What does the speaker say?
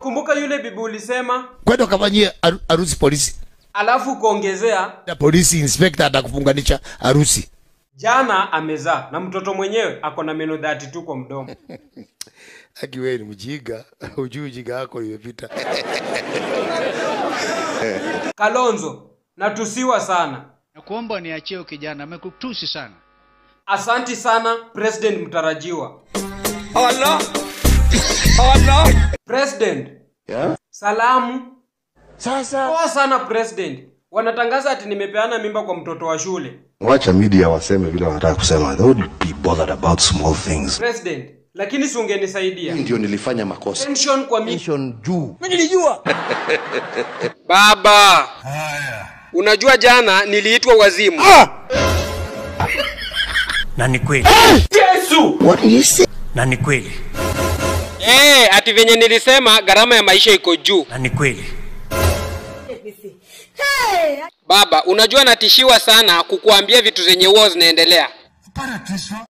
Kumbuka yule bibi ulisema, kwenda ukafanyie haru- harusi polisi alafu ukaongezea na polisi inspector atakufunganisha harusi jana amezaa na mtoto mwenyewe ako na meno 32 kwa mdomo. aki wewe ni mjinga ujui ujinga wako imepita Kalonzo, natusiwa sana. Nakuomba niachie huyu kijana, amekutusi sana. Asanti sana President mtarajiwa. President. Salamu. sasa Poa sana President. Wanatangaza ati nimepeana mimba kwa mtoto wa shule. wacha media waseme vile wanataka kusema they would be bothered about small things President, lakini si ungenisaidia. ndio nilifanya makosa Pension kwa mi juu Baba. Unajua jana niliitwa wazimu. na ni kweli na ni kweli Eh, ati venye nilisema gharama ya maisha iko juu. na ni kweli Baba, unajua natishiwa sana kukuambia vitu zenye huwa zinaendelea.